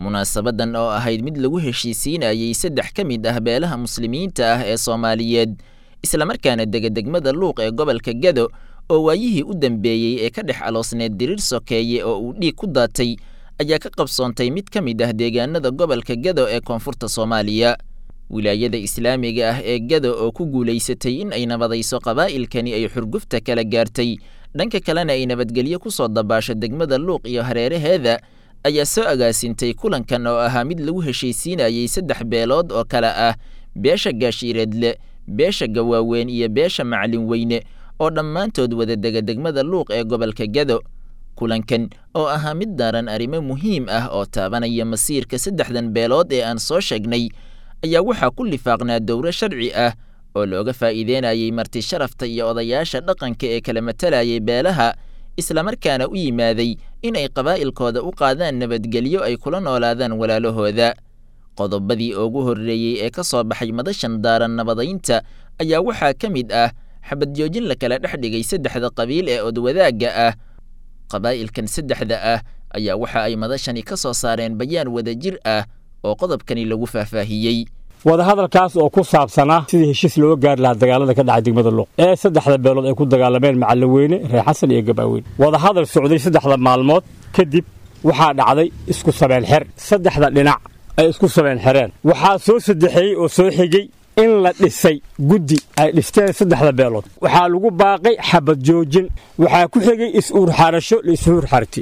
munaasabadan oo ahayd mid lagu heshiisiinayey saddex ka mid ah beelaha muslimiinta ah ee soomaaliyeed islamarkaana degedegmada luuq ee gobolka gado oo waayihii u dambeeyey ee ka dhex aloosneed diriir sokeeye oo uu dhiig ku daatay ayaa ka qabsoontay mid ka mid ah deegaanada gobolka gado ee koonfurta soomaaliya wilaayada islaamiga ah ee gado oo ku guulaysatay in ay nabadayso qabaa'ilkani ay xurgufta kala gaartay dhanka kalena ay nabadgelyo ku soo dabaasho degmada luuq iyo hareeraheeda ayaa soo agaasintay kulankan oo ahaa mid lagu heshiisiinayey saddex beelood oo kale ah beesha gaashiireedle beesha gawaaweyn iyo beesha macalin weyne oo dhammaantood wada dega degmada luuq ee gobolka gado kulankan oo ahaa mid daaran arrimo muhiim ah oo taabanaya masiirka saddexdan beelood ee aan soo sheegnay ayaa waxaa ku lifaaqnaa dowro sharci ah oo looga faa'iideynayey marti sharafta iyo odayaasha dhaqanka ee kala matalayay beelaha islamarkaana u yimaaday in ay qabaa'ilkooda u qaadaan nabadgelyo ay kula noolaadaan walaalahooda qodobadii ugu horreeyey ee ka soo baxay madashan daaran nabadaynta ayaa waxaa ka mid ah xabadjoojin la kala dhex dhigay saddexda qabiil ee odwadaagga ah qabaa'ilkan saddexda ah ayaa waxa ay madashani ka soo saareen bayaan wadajir ah oo qodobkani lagu faahfaahiyey wadahadalkaas oo ku saabsanaa sidii heshiis looga gaari lahaa dagaalada ka dhacay degmada luuq ee saddexda beelood ay ku dagaalameen macallaweyne reer xasan iyo gabaaweyne wadahadal socday saddexda maalmood kadib waxaa dhacday isku sabeen xer saddexda dhinac ay isku sabeen xereen waxaa soo saddexeeyey oo soo xigey in la dhisay guddi ay dhisteen saddexda beelood waxaa lagu baaqay xabad joojin waxaa ku xigay is-uurxarasho la is-uurxarti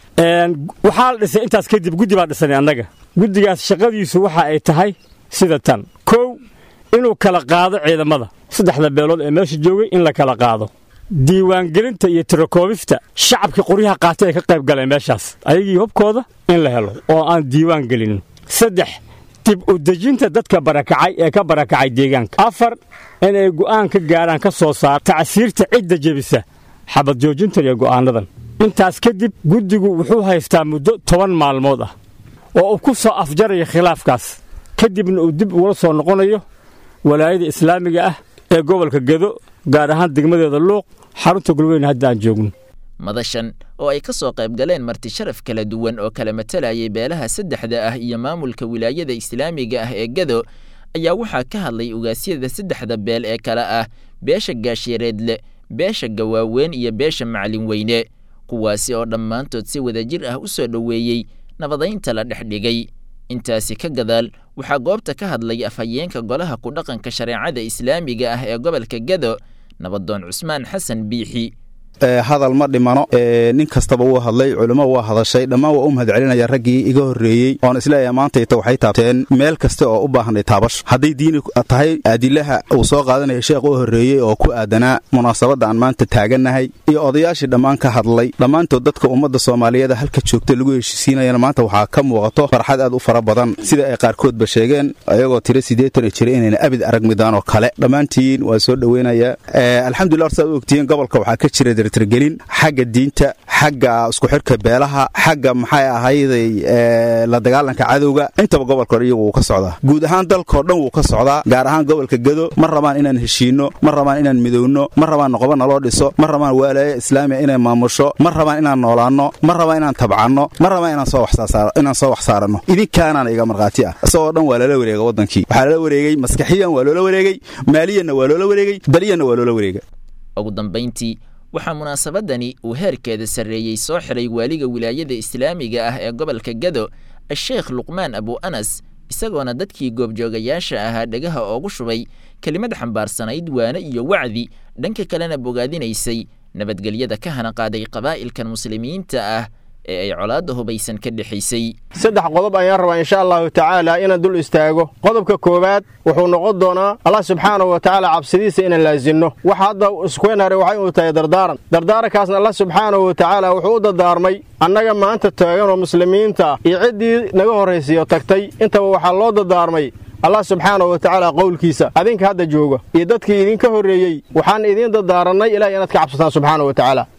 waxaa la dhisay intaas kadib guddi baa dhisanay annaga guddigaas shaqadiisu waxa ay tahay sida tan kow inuu kala qaado ciidamada saddexda beelood ee meesha joogay in la kala qaado diiwaangelinta iyo tirakoobista shacabkii qoryaha qaatay ay ka qayb galeen meeshaas ayagii hubkooda in la helo oo aan diiwaan gelinin saddex dib u dejinta dadka barakacay ee ka barakacay deegaanka afar inay go'aan ka gaaraan ka soo saar tacsiirta cidda jebisa xabad joojintan iyo go'aannadan intaas kadib guddigu wuxuu haystaa muddo toban maalmood ah oo uu ku soo afjaraya khilaafkaas kadibna uu dib ugula soo noqonayo walaayada islaamiga ah ee gobolka gedo gaar ahaan degmadeeda luuq xarunta gulweyne hadda aan joogno madashan oo ay ka soo qayb galeen marti sharaf kala duwan oo kala matalayay beelaha saddexda ah iyo maamulka wilaayada islaamiga ah ee gado ayaa waxaa ka hadlay ugaasyada saddexda beel ee kale ah beesha gaashireedle beesha gawaaweyn iyo beesha macalin weyne kuwaasi oo dhammaantood si wadajir ah u soo dhoweeyey nabadaynta la dhex dhigay intaasi ka gadaal waxaa goobta ka hadlay afhayeenka golaha ku dhaqanka shareecada islaamiga ah ee gobolka gado nabadoon cusmaan xasan biixi hadal ma dhimano nin kastaba wuu hadlay culimo waa hadashay dhammaan waa u mahad celinaya raggii iga horreeyey oon isleeyahay maantayta waxay taabteen meel kasta oo u baahanay taabasho hadday diini tahay adilaha uu soo qaadanaya sheekh u horreeyey oo ku aadanaa munaasabadda aan maanta taagannahay iyo odayaashii dhammaan ka hadlay dhammaantood dadka ummadda soomaaliyeeda halka joogta lagu heshiisiinayana maanta waxaa ka muuqato farxad aad u fara badan sida ay qaarkoodba sheegeen ayagoo tiro siddeetan jira inayna abid arag midaan oo kale dhammaantiin waa soo dhoweynayaa alxamdullah horsaad u ogtihiin gobolka waxaa ka jira gelin xagga diinta xagga isku xidhka beelaha xagga maxay ahayday la dagaalanka cadowga intaba gobolka hore iyagu wuu ka socdaa guud ahaan dalkao dhan wuu ka socdaa gaar ahaan gobolka gedo ma rabaan inaan heshiinno ma rabaan inaan midowno ma rabaan noqoba naloo dhiso ma rabaan waalaaya islaamiya inay maamusho ma rabaan inaan noolaanno ma rabaan inaan tabcanno ma rabaan inaan soo wax saaranno idinkaanaan iga markhaati ah isagoo dhan waa lala wareega waddankii waxaa lala wareegey maskaxiyan waa loola wareegey maaliyanna waa loola wareegey daliyanna waa loola wareega ugu dambayntii waxaa munaasabadani uu heerkeeda sarreeyey soo xiray waaliga wilaayada islaamiga ah ee gobolka gado a-sheekh luqmaan abu anas isagoona dadkii goobjoogayaasha ahaa dhegaha oogu shubay kelimad xambaarsanayd waane iyo wacdi dhanka kalena bogaadinaysay nabadgelyada ka hana qaaday qabaa'ilkan muslimiinta ah ee ay colaadda hubaysan ka dhexaysay saddex qodob ayaan rabaa insha allahu tacaala inaan dul istaago qodobka koowaad wuxuu noqon doonaa allah subxaanahu wa tacaala cabsidiisa inaan laasinno waxa hadda iskuenare waxay uu tahay dardaaran dardaarankaasna allah subxaanahu wa tacaala wuxuu u dardaarmay annaga maanta taaganoo muslimiinta iyo ciddii naga horraysiyo tagtay intaba waxaa loo dardaarmay allah subxaanahu wa tacaala qowlkiisa adinka hadda jooga iyo dadkii idinka horreeyey waxaan idiin dardaarannay ilaah inaad ka cabsataan subxaanahu wa tacaala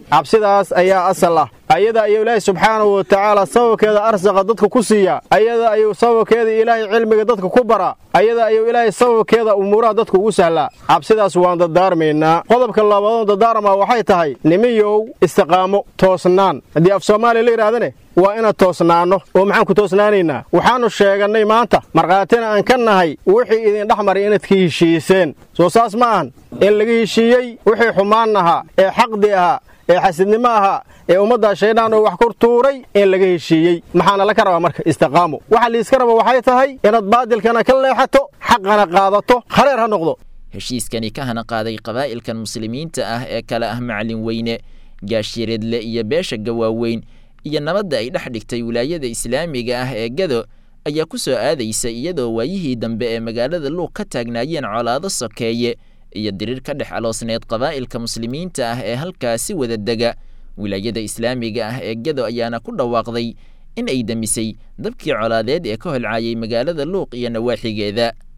cabsidaas ayaa asal ah ayada ayuu ilaahay subxaanahu wa tacaala sababkeeda arsaqa dadka ku siiyaa ayada ayuu sababkeeda ilaahay cilmiga dadka ku baraa ayada ayuu ilaahay sababkeeda umuuraha dadka ugu sahlaa cabsidaas waan dadaarmaynaa qodobka labaadoo dadaarmaa waxay tahay nimiyow istiqaamo toosnaan haddii af soomaaliya la yidhahdane waa inaan toosnaanno oo maxaan ku toosnaanaynaa waxaannu sheegannay maanta markhaatina aan ka nahay wixii idin dhex maray inaad ka heshiiseen soo saas ma ahan in laga heshiiyey wixii xumaan ahaa ee xaqdi ahaa ee xasidnimo ahaa ee ummaddaa shaydaan oo wax kor tuuray in laga heshiiyey maxaana la ka rabaa marka istiqaamo waxa liiska raba waxay tahay inaad baadilkana ka leexato xaqana qaadato khareer ha noqdo heshiiskani ka hana qaaday qabaa'ilkan muslimiinta ah ee kale ah macalin weyne gaashireedle iyo beesha gawaaweyn iyo nabadda ay dhex dhigtay wilaayada islaamiga ah ee gado ayaa ku soo aadaysa iyadoo waayihii dambe ee magaalada luuq ka taagnaayeen colaado sokeeye iyo diriir ka dhex aloosneed qabaa'ilka muslimiinta ah ee halkaasi wada dega wilaayada islaamiga ah ee gado ayaana ku dhawaaqday in ay demisay dabkii colaadeed ee ka holcaayay magaalada luuq iyo nawaaxigeeda